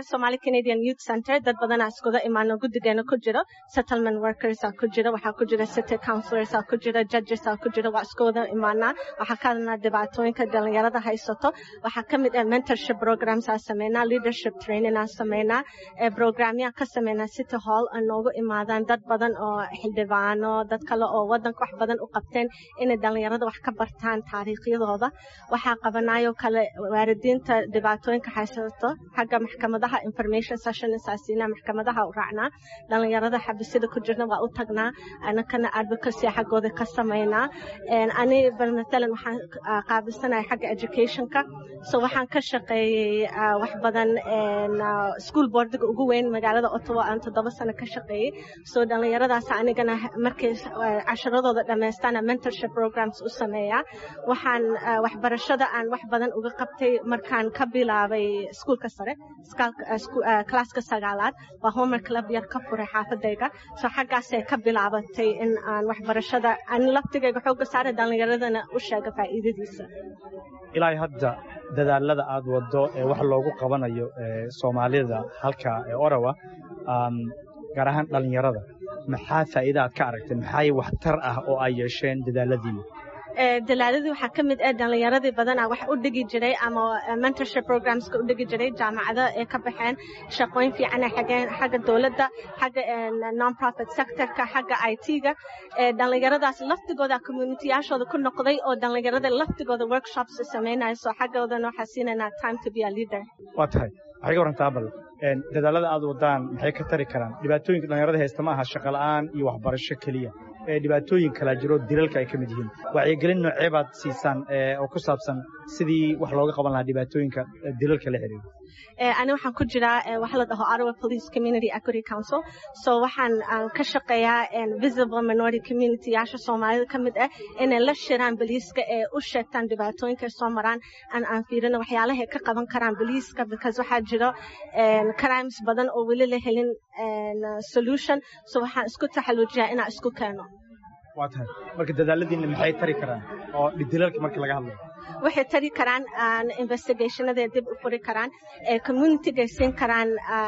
Somali Canadian Youth Center dad badanaa iskuda imaano guddigeena ku jiro settlement workers aa ku jira waxaa ku jira city councilors aa ku jira judges aa ku jira waa isku wada imaanaa waxaa ka hadalnaa dhibaatooyinka dhalinyarada haysato waxaa ka mid ah mentorship programs aa sameynaa leadership training aa sameynaa programyaa ka sameynaa city hall oo noogu imaadaan dad badan oo xildhibaano dad kale oo wadanka wax badan u qabteen inay dhalinyarada wax ka bartaan taariikhyadooda waxaa qabanaayoo kale waalidiinta dhibaatooyinka haysato xagga maxkamadaha information session saasiina maxkamadaha u raacnaa dhalinyarada xabisida ku jirna waa u tagnaa anakana advocacy xaggooda ka sameynaa ani matalan waxaan qaabilsanahay xagga educationka so waxaan ka shaqeeyey wax badan school boardiga ugu weyn magaalada ottawa aan toddoba sano ka shaqeeyey so dhalinyaradaas anigana markay casharadooda dhammaystaana mentorship programs u sameeyaa waxaan waxbarashada aan wax badan uga qabtay markaan ka bilaabay iskuulka sare klaaska sagaalaad waa homer club yar ka furay xaafadayga so xaggaasay ka bilaabatay in aan waxbarashada aan laftigayga xooga saara dhalinyaradana u sheega faa'iidadiisa ilaa hadda dadaalada aad waddo ee wax loogu qabanayo soomaalida halka ee orawa gaar ahaan dhallinyarada maxaa faa'iida aad ka aragtay maxaa waxtar ah oo ay yeesheen dadaaladiina dalaaladii waxaa ka mid ah dhalinyaradii badanaa wax u dhigi jiray ama mentorship programska u dhigi jiray jaamacado ee ka baxeen shaqooyin fiican ay xageen xagga dowladda xagga non-profit sectorka xagga i t-ga dhalinyaradaas laftigooda communityyaashooda ku noqday oo dhalinyarada laftigooda workshops sameynaya so xaggoodana waxaa siinaynaa time to be a leader waa tahay waxay ka warantaa bal dadaalada aad wadaan maxay ka tari karaan dhibaatooyinka dhalinyarada haysta ma aha shaqo la'aan iyo waxbarasho keliya ee dhibaatooyin kala jiro dilalka ay ka mid yihiin wacyigelin noocee baad siisaan oo ku saabsan sidii wax looga qaban lahaa dhibaatooyinka dilalka la xiriira ani waxaan ku jiraa waxa la dhaho Ottawa Police Community Equity Council so waxaan ka shaqeeyaa visible minority community yaasha Soomaalida ka mid ah inay la shiraan booliiska ee u sheegtaan dhibaatooyinka soo maraan aan aan fiirino waxyaalaha ka qaban karaan booliiska because waxaa jiro crimes badan oo weli la helin solution so waxaan isku taxaluujiyaa inaan isku keeno waa tahay marka dadaaladiina maxay tari karaan oo dilalka marka laga hadlayo waxay tari karaan investigationada dib u furi karaan communityga siin karaan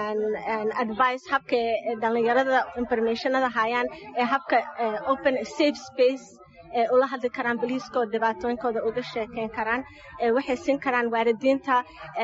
advice habka dhalinyarada informationada hayaan ee habka open safe space ee ula hadli karaan boliiska oo dhibaatooyinkooda uga sheekeyn karaan waxay siin karaan waalidiinta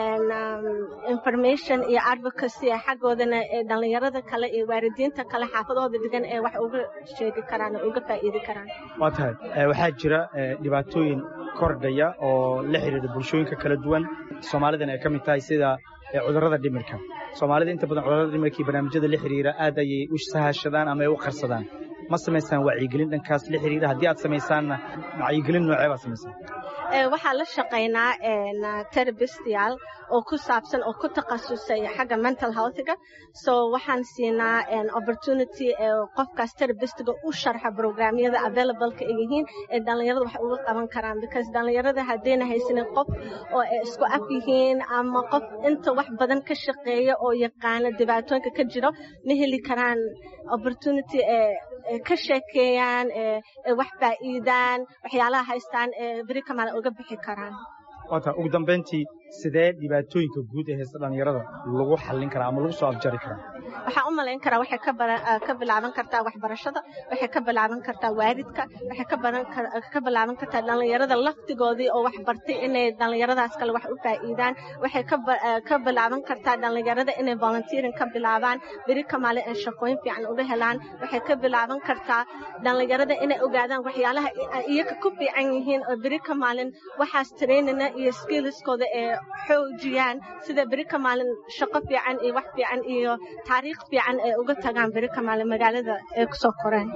information iyo advocacy xaggoodana dhalinyarada kale iyo waalidiinta kale xaafadahooda degan ee wax uga sheegi karaan oo uga faa'iidi karaan waa tahay waxaa jira dhibaatooyin kordhaya oo la xiriira bulshooyinka kala duwan soomaalidan ay ka mid tahay sida cudurrada dhimirka soomaalida inta badan cudurrada dhimirka iyo barnaamijyada la xiriira aad ayay u sahashadaan ama ay u qarsadaan ma samaysaan wacyigelin dhankaas la xiriira haddii aad samaysaanna wacyigelin noocee baad samaysaan waxaa la shaqaynaa terabistiyaal oo ku saabsan oo ku takhasusay xagga mental healthga so waxaan siinaa opportunity qofkaas terabistiga u sharxa programyada available-ka ay yihiin ee dhalinyarada wax uga qaban karaan because dhalinyarada haddayna haysanin qof oo ay isku af yihiin ama qof inta wax badan ka shaqeeya oo yaqaana dhibaatooyinka ka jiro ma heli karaan opportunity ee ka sheekeeyaan ee wax faa'iidaan waxyaalaha haystaan ee beri kamaala uga bixi karaan waata ugu dambayntii sidee dhibaatooyinka guud ee haysta dhalinyarada lagu xallin karaa ama lagu soo afjari karaa waxaan u malayn karaa waxay ka bilaaban kartaa waxbarashada waxay ka bilaaban kartaa waalidka waxay ka bilaaban kartaa dhalinyarada laftigoodii oo wax bartay inay dhalinyaradaas kale wax u faa'iidaan waxay ka bilaaban kartaa dhalinyarada inay volunteering ka bilaabaan beri kamaale ay shaqooyin fiican uga helaan waxay ka bilaaban kartaa dhalinyarada inay ogaadaan waxyaalaha iyaga ku fiican yihiin oo beri kamaalin waxaas trainina iyo skillskooda ee xoojiyaan sida beri kamaalin shaqo fiican iyo wax fiican iyo taariikh fiican ay uga tagaan beri kamaalin magaalada ay kusoo koreen